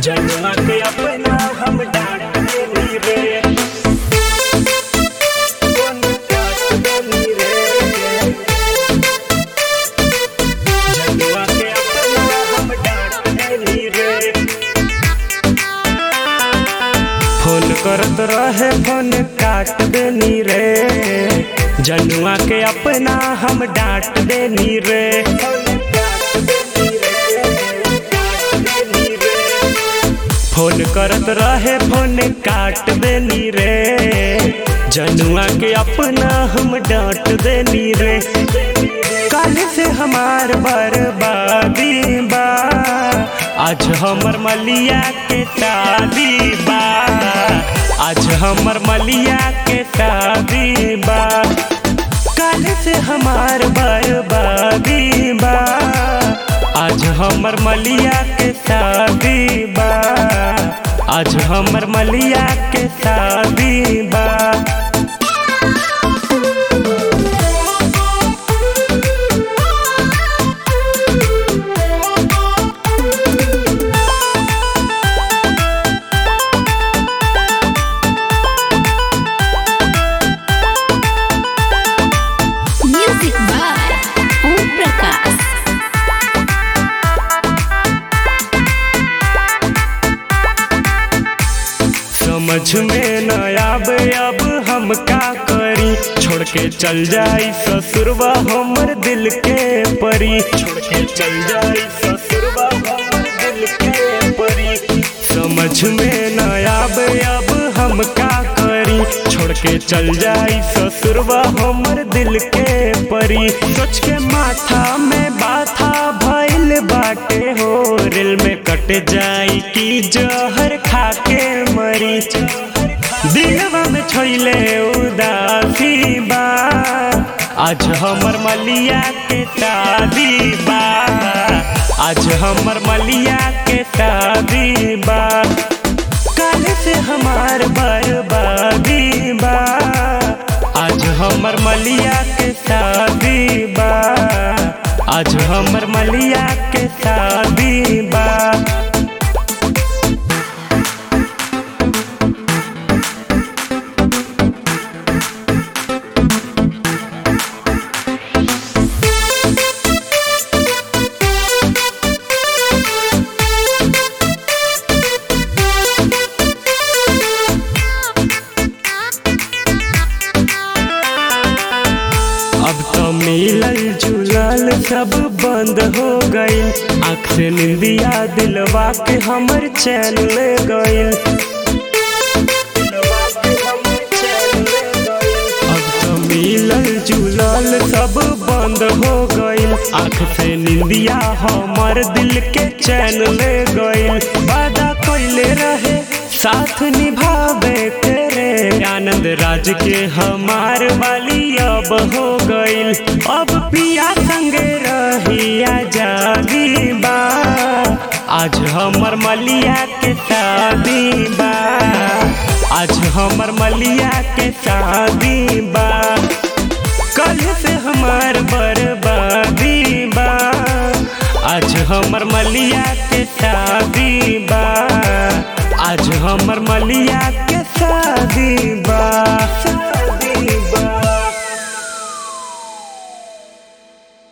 जनुआ के अपना हम डांट देनी रे कौन डांट देनी रे जनुआ के अपना हम डांट देनी रे फोन करत रहे फोन काट देनी रे जनुआ के अपना हम डांट देनी रे फोन करत रहे फोन काट देनी रे जनुआ के अपना हम डांट देनी रे कल से हमार बर्बादी बा आज हमर मलिया के शादी बा आज हमर मलिया के शादी बा कल से हमार बर्बादी बा आज हमर मलिया के शादी बा आज हमर मलिया के शादी बा Music by Om Prakash. समझ में न आवे अब हम का करी छोड़ के चल जाई ससुरवा हमर दिल के परी छोड़ के चल जाई ससुरवा हमर दिल के परी समझ में न आवे अब हम का करी छोड़ के चल जाई ससुरवा हमर दिल के परी सोच के माथा में बाथा भइल बाटे हो रेल में कट जाई की जहर खा के मरी दिलवा में छोइले उदासी बा आज हमर मलिया के शादी बा आज हमर मलिया के शादी बा कल से हमार बर्बादी बा आज हमर मलिया के शादी बा आज हमर मलिया के शादी बा अब तो मिलल जुलल सब बंद हो गईल आँख से निंदिया दिलवा के हमर चैन ले गईल अब तो मिलल जुलल सब बंद हो गईल आँख से निंदिया हमर दिल के चैन ले गईल वादा कइले रहे साथ निभावे तेरे आनंद राज के हमार वाली अब हो गईल अब पिया संगे रहिया जागी बा आज हमर मलिया के शादी बा आज हमर मलिया के शादी बा कल से हमार बर्बादी बा आज हमर मलिया के शादी बा आज हमर मलिया के शादी बा